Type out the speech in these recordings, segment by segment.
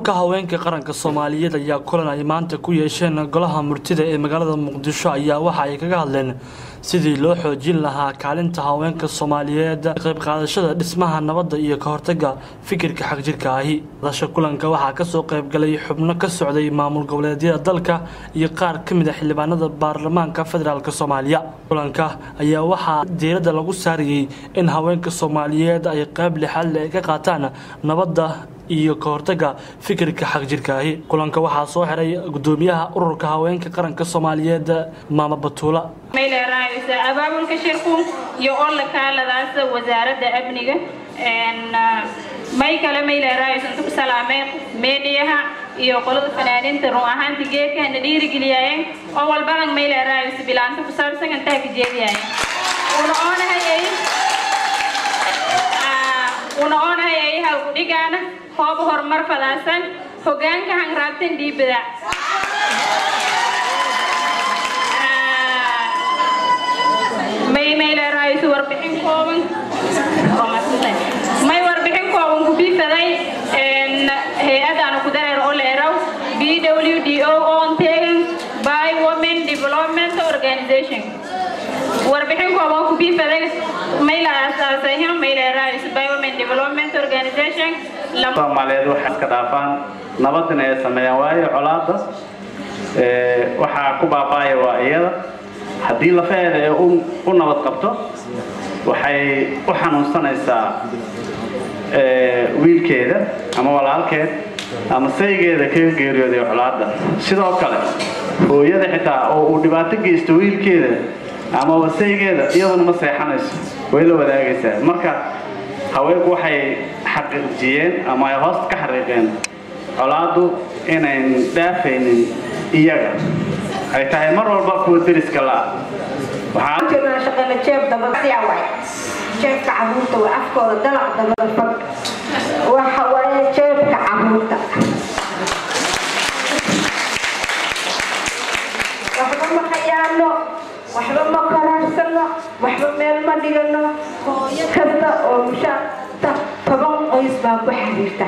ururka haweenka qaranka soomaaliyeed ayaa kulan ay maanta ku yeesheen golaha murtida ee magaalada muqdisho ayaa waxa ay kaga hadleen sidii loo xoojin lahaa kaalinta haweenka soomaaliyeed qayb qaadashada dhismaha nabadda iyo ka hortaga fikirka xagjirka ahi hadasha kulanka waxaa kasoo qaybgalay xubno ka socday maamul goboleedyada dalka iyo qaar ka mid a xildhibaanada baarlamaanka federaalk soomaaliya kulanka ayaa waxaa diiradda lagu saarayey in haweenka soomaaliyeed ay qayb lixaad le ka qaataan nabadda iyo ka hortaga fikirka xagjirkaahi kulanka waxaa soo xiray gudoomiyaha ururka haweenka qaranka soomaaliyeed maama batuula mayleeraaysa abaabulka shirku iyo olla kaaladaas wasaaradda amniga may kale mayleeraaysa inta ku salaameen meediyaha iyo qolada fanaaniinta run ahaanti geedkana dhiirigeliyaayen oo walbadan mayleeraaysa bilaanta ku saabsan intaa ka jeediyayen una oonahayay una oonahayay halku dhigaana hoob horumar fadaasan hogaanka hanraabtan dhiibada may mayleeraayisu warbixin kooban may warbixin kooban ku biifaday hay-adaanu ku dareer oo leeraw b w d o on taken by women development organization warbixin kooban ku biifaday may la aasaasay mayleeraayis by women development organization soomaaliyeed waxay iska dhaafaan nabadina ay sameeyaan waayo colaada waxaa ku baaba'aya waa iyada haddii lafaheeda ee u nabad qabto waxay u xanuunsanaysaa wiilkeeda ama walaalkeed ama saygeeda kaga geeriyooday colaada sidoo kale hooyada xitaa oo uu dhibaato geysto wiilkeeda ama wasaygeeda iyaduna ma seexanayso way la wadaagaysaa marka haweenku waxay xaqiijiyeen ama ay hoos ka xariiqeen colaadu inayn dhaafaynin iyaga ay tahay mar walba kuwa deriska la-a shaqana jeeb dabasiya waay jeebka caruurta waa afkooda dalac dabada fag waxa waaye jeebka caruurta waxba ma khayaano waxba ma qaraarsano waxba meel ma dhigano hooyo kasta oo mushaata toban qoys baa ku xiriirta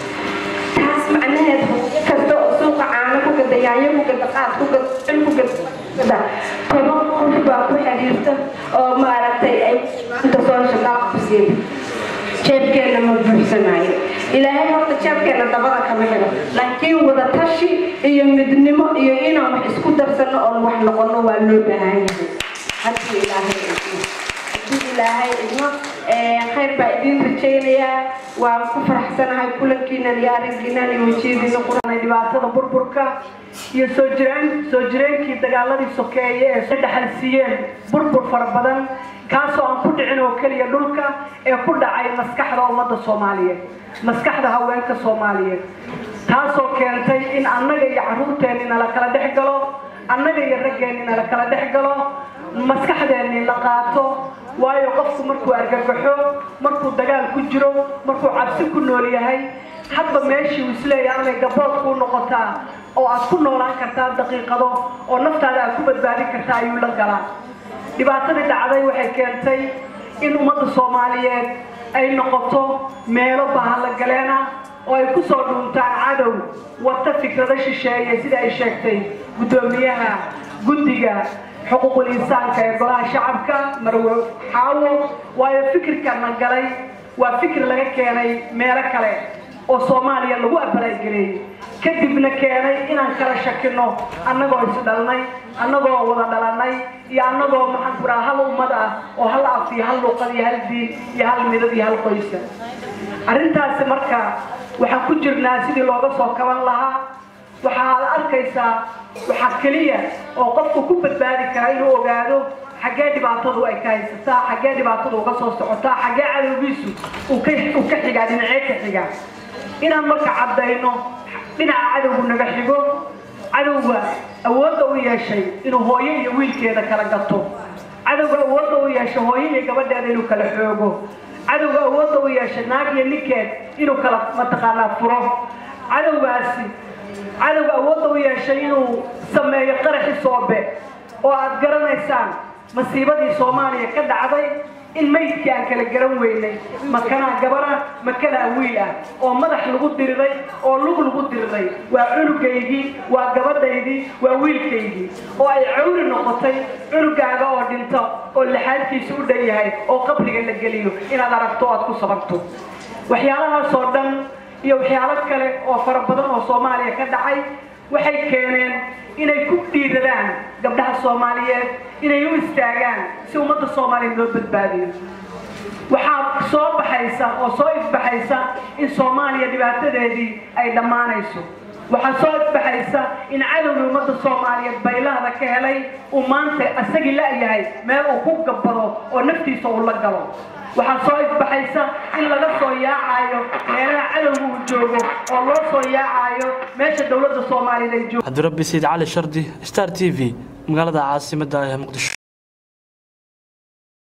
taas macnaheed hooyo kasta oo suuqa caano ku gada yaayo ku gada qaad ku gada cil ku gada toban qoys baa ku xiriirta oo maaragtay ay maanta soo shaqaa qabsiin jeebkeena ma buuxsanayo ilaahay horta jeebkeena dabada kama helo laakiin wada tashi iyo midnimo iyo inaan wax isku darsano oon wax noqono waa loo baahan yahay haddii ilaahay idmo haddii ilaahay idmo khayr baa idiin rajaynayaa waan ku faraxsanahay kulankiinan iyo araggiinan iyo wejiyadiina quranay dhibaatada burburka iyo soo jireen soo jireenkii dagaaladii sokeeye ee soo dhaxal siiyeen burbur fara badan kaasoo aan ku dhicin oo keliya dhulka ee ku dhacay maskaxda ummadda soomaaliyeed maskaxda haweenka soomaaliyeed taasoo keentay in annaga iyo carruurteenni nala kala dhex galo annaga iyo raggeenni nala kala dhex galo maskaxdeenni la qaato waayo qofku markuu argagaxo markuu dagaal ku jiro markuu cabsi ku nool yahay hadba meeshii uu isleeyahay amay gabood kuu noqotaa oo aad ku noolaan kartaa daqiiqado oo naftaada aad ku badbaadin kartaa ayuu la galaa dhibaatadii dhacday waxay keentay in ummadda soomaaliyeed ay noqoto meelo bahallagaleena oo ay ku soo dhuuntaan cadow wata fikrado shisheeye sida ay sheegtay guddoomiyaha guddiga xuquuqul insaanka ee golaha shacabka marwe xaawo waayo fikirkana galay waa fikir laga keenay meelo kale oo soomaaliya lagu abalaageleyey kadibna keenay inaan kala shakino annagoo isdhalnay annagoo wada dhalanay iyo annagoo maxaan ku dhaha hal ummad ah oo hal af iyo hal luuqad iyo hal diin iyo hal midad iyo hal qoysa arrintaasi marka waxaan ku jirnaa sidii looga soo kaban lahaa waxaad arkaysaa waxaa keliya oo qofku ku badbaadi kara inuu ogaado xaggee dhibaatadu ay ka haysataa xaggee dhibaatadu uga soo socotaa xaggee cadowgiisu uu ka xigaa dhinacee ka xigaa inaan marka caddayno dhinaca cadowgu naga xigo cadowga awoodda u yeeshay inuu hooyo iyo wiilkeeda kala gato cadowga awoodda u yeeshay hooyo iyo gabadheeda inuu kala xoogo cadowga awoodda u yeeshay naag iyo ninkeed inuu kala mataqaanaa furo cadowgaasi cadowga awoodda u yeeshay inuu sameeyo qaraxi soobe oo aad garanaysaan masiibadii soomaaliya ka dhacday in maydkii aan kala garan weynay makanaa gabara makanaa wiil ah oo madax lagu diriray oo lug lagu diriray waa cunugaygii waa gabadhaydii waa wiilkaygii oo ay cawri noqotay cunugaaga oo dhinto oo laxaadkiisa u dhan yahay oo qabriga la geliyo inaad aragto o aad ku sababto waxyaalahaasoo dhan iyo waxyaalo kale oo fara badan oo soomaaliya ka dhacay waxay keeneen inay ku dhiiradaan gabdhaha soomaaliyeed inay u istaagaan si ummadda soomaaliya loo badbaadiyo waxaa soo baxaysa oo soo ifbaxaysa in soomaaliya dhibaatadeedii ay dhammaanayso waxaa soo ifbaxaysa in cadowgii ummadda soomaaliyeed baylahda ka helay uu maanta isagii la-yahay meel uu ku gabbado oo naftiisa uu la galo waxaa soo ifbaxaysa in laga soo yaacayo meelaha cadowga uu joogo oo loo soo yaacayo meesha dowladda soomaaliyeed ay joogto cabdirabbi sayid cali shardi star t v magaalada caasimadda ee muqdisho